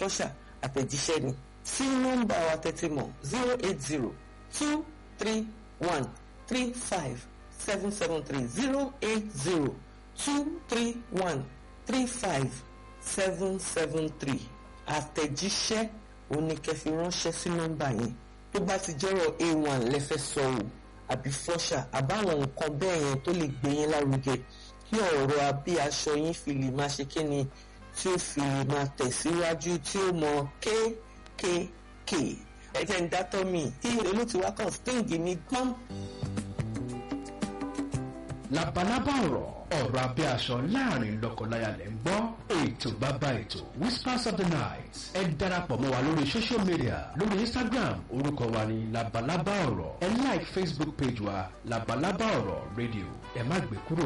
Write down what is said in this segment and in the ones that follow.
fọ́ṣà àtẹ̀jíṣẹ́ ni sí nọ́mbà wa tẹ́tí mọ̀ zero eight zero two three one three five seven seven three zero eight zero two three one three five seven seven three àtẹ̀jíṣẹ́ oníkẹ́fì ránṣẹ́ sí nọ́mbà yẹn tó bá ti jẹ́rọ̀ a1 lẹ́fẹ́ sọ o àbí fọ́ṣà àbáwọn nǹkan bẹ́ẹ̀ yẹn tó lè gbé yín lárugẹ kí ọ̀rọ̀ abí aṣọ yín fi lè máa ṣe kíni tí ó fi lè máa tẹ̀síwájú tí ó mọ kéékèèké ẹ̀jẹ̀ ń dátọ́ mi tí èlò tí wá kàn sting ní gbọ́n. labalábá ọ̀rọ̀ ọ̀rọ̀ abẹ́ aṣọ láàrin lọ́kọláya lẹ́ ń gbọ́ ètò bàbá ètò whispers of the night ẹ darapọ̀ mọ́ wa lórí social media lórí instagram orúkọ wa ní labalábá ọ̀rọ̀ ẹ like facebook page wa labalábá ọ̀rọ̀ radio ẹ má gbé kúrò.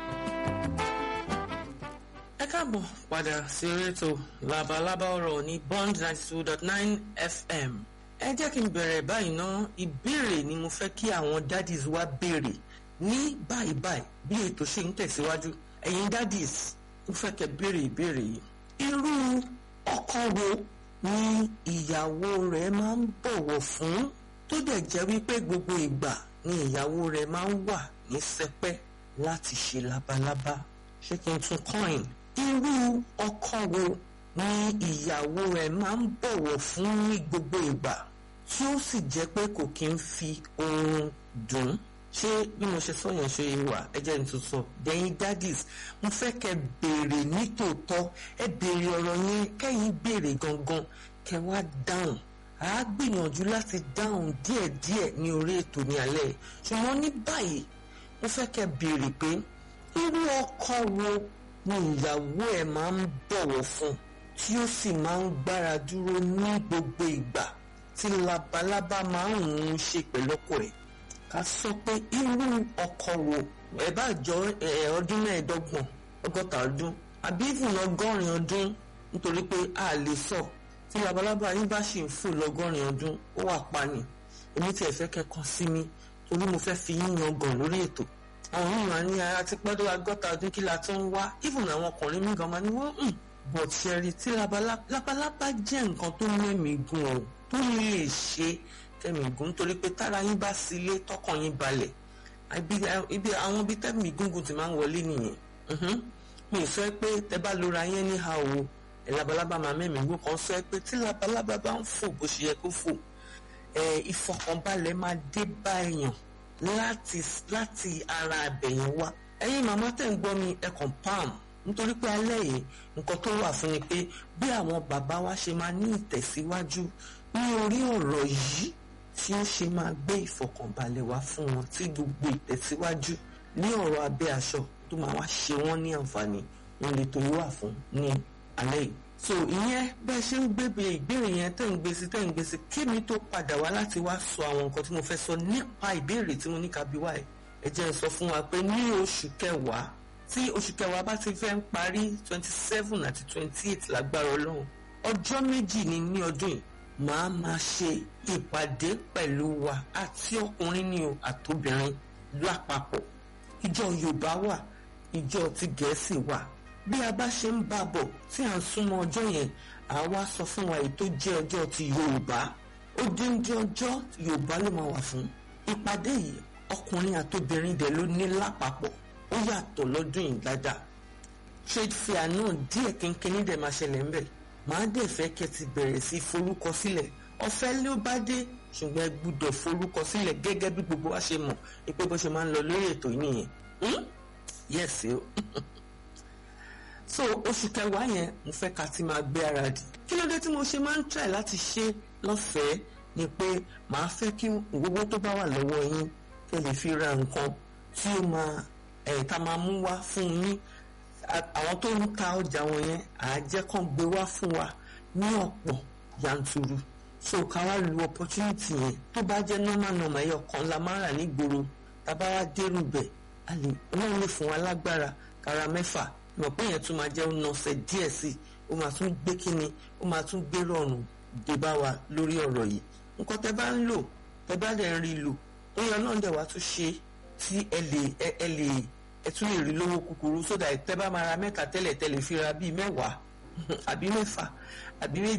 ẹ káàbọ̀ padà sí orí ètò labalábá ọ̀rọ̀ ní bond ninety two dot nine fm ẹ jẹ́ kí n bẹ̀rẹ̀ báyìí ná ìbéèrè ni mo fẹ́ kí àwọn daddies wa béèrè ní báyìí báyìí bí ètò ṣe ń tẹ̀síwájú ẹ̀yin daddies ń fẹ́ kẹ́ béèrè ìbéèrè yìí irú ọkọ wo ni ìyàwó rẹ̀ máa ń bọ̀wọ̀ fún tó dẹ̀ jẹ́ wípé gbogbo ìgbà ni ìyàwó rẹ̀ máa ń wà ní sẹpẹ́ láti ṣe labalábá ṣé kí n tún coin irú ọkọ wo ni ìyàwó rẹ̀ máa ń bọ̀wọ̀ fún ní gbogbo ìgbà tí ó sì jẹ́ pé kò kí ń fi oorun dùn ṣé bí mo ṣe sọ yẹn ṣe wà ẹ jẹ́ n tún sọ dẹ́yìn daddies mo fẹ́ kẹ́ béèrè nítòótọ́ ẹ béèrè ọ̀rọ̀ yẹn kẹ́yìn béèrè gangan kẹ́ wá dáhùn a gbìyànjú láti dáhùn díẹ̀díẹ̀ ní orí ètò ní alẹ́ ṣùgbọ́n ní báyìí mo fẹ́ kẹ́ béèrè pé irú ọkọ wo ni ìyàwó ẹ̀ máa ń bọ̀wọ̀ fún tí ó sì máa ń gbára dúró ní gbogbo ìgbà tí labalábá máa ń ń ṣe pẹ̀lú ọkọ ẹ̀ ká sọ pé irú ọkọ wo ẹ bá jọ ọdún mẹ́ẹ̀ẹ́dọ́gbọ̀n ọgọ́ta ọdún àbí ìfún ọgọ́rin ọdún nítorí pé a lè sọ tí labalábá yín bá ṣì ń fò lọ́gọ́rin ọdún ó wà pa ni èmi tiẹ̀ fẹ́ kẹ́kọ̀ọ́ sí mi torí mo fẹ́ fi yín yan gàn lórí ètò àwọn yìí máa ní ara ti pẹ́ tó ọgọ́ta ọdún kí la tó ń wá ìfún àwọn ọkùnrin mi gan máa ní wọ́n ń bọ̀ ṣẹ́rí tí labalábá jẹ́ nǹkan tó mẹ́mìí gùn ọ̀ tó lè ṣe tẹ̀mígún nítorí pé tára yín bá sílé tọkàn yín balẹ̀ ibi àwọn ibi tẹ̀mígún ti máa ń wọlé nìyẹn mi sọ pé tẹ bá lora yẹn ní ha o ẹ labalábá máa mẹ́mìígún kan sọ pé tí labalábá bá ń fò bó ṣe yẹ kó fò ẹ ìfọkànbalẹ̀ máa dé bá èèyàn láti láti ara abẹ̀yẹn wá ẹ̀yin màmá tẹ̀ ń gbọ́ mi ẹ kàn pam nítorí pé alẹ́ yìí nǹkan tó wà fún ni pé bí àwọn bàbá wa ṣe máa ní ìtẹ̀síwájú ní orí ọ̀rọ̀ yìí tí ó ṣe máa gbé ìfọ̀kànbalẹ̀ wá fún wọn tí gbogbo ìtẹ̀síwájú ní ọ̀rọ̀ abẹ́ aṣọ tó máa wá ṣe wọ́n ní àǹfààní wọn lè torí wà fún ní alẹ́ yìí. so ìyẹn bẹ́ẹ̀ ṣe ń gbébè ìbéèrè yẹn tẹ̀ ń gbé sí tẹ̀ ń gbé sí kémi tó padà wá láti wá sọ àwọn nǹkan tí mo fẹ́ sọ nípa ìbéèrè tí mo ní kábíwá ẹ̀ ẹ jẹ́ n sọ fún wa pé ní oṣù kẹwàá tí oṣù kẹwàá bá ti fẹ́ ń parí twenty seven àti twenty eight lágbára ọlọ́run ọjọ́ méjì ni ní ọdún yìí màá máa ṣe ìpàdé pẹ̀lú wa àti ọkùnrin ni o àtobìnrin lápapọ̀ ìjọ yorùbá wà ìjọ ti gẹ̀ẹ́sì wà bí a bá ṣe ń bá bọ̀ tí à ń súnmọ́ ọjọ́ yẹn àwa sọ fún wa èyí tó jẹ́ ọjọ́ ti yorùbá ó dín dín ọjọ́ yorùbá ló máa wà fún ìpàdé yìí ọkùnrin àtobìnrin dẹ̀ ló ní lápapọ̀ ó yàtọ̀ lọ́dún yìí dáadáa trade fair náà díẹ̀ kínkínní dẹ̀ máa ṣẹlẹ̀ ńbẹ̀ màá dẹ̀ fẹ́ kẹ́ ti bẹ̀rẹ̀ sí forúkọ sílẹ̀ ọ̀fẹ́ ló bá dé ṣùgbọ́n ẹ gbúdọ̀ forúkọ sílẹ̀ gẹ́gẹ́ bí gbogbo wa ṣe mọ̀ pé bó ṣe máa ń lọ lórí ètò yìí nìyẹn yes o so oṣù kẹwàá yẹn mo fẹ́ ká ti máa gbé ara dì kí ló dé tí mo ṣe máa ń try láti ṣe lọ́fẹ̀ẹ́ ni pé màá fẹ́ kí gbogbo tó bá wà lọ́wọ́ yín kẹ́ lè fi ra nǹkan tí ó máa ẹ̀ tá máa mú wá fún yín àwọn tó ń ta ọjà wọn yẹn àájẹ́ kan gbé wá fún wa ní ọ̀pọ̀ yanturu so ká wá lu opportunity yẹn tó bá jẹ́ normal normal ẹyọ kan la máa rà nígboro tábà wá dérú bẹ̀ a lè ọlọ́run lè fún wa lágbára kára mẹ́fà ìmọ̀ pé yẹn tún máa jẹ́ ọ̀nàṣẹ́ díẹ̀ sí i ó máa tún gbé kíni ó máa tún gbé rọrùn dé bá wa lórí ọ̀rọ̀ yìí nǹkan tẹ́ bá ń lò tẹ́ bá dẹ̀ ń rí lò ó yẹ ọlọ́run dẹ̀ wá tún ṣe tí ẹ lè ẹ lè ẹ tún lè rí lówó kúkúrú sódà tẹ́ bá máa ra mẹ́ta tẹ́lẹ̀ tẹ́lẹ̀ fi ra bíi mẹ́wàá àbí mẹ́fà àbí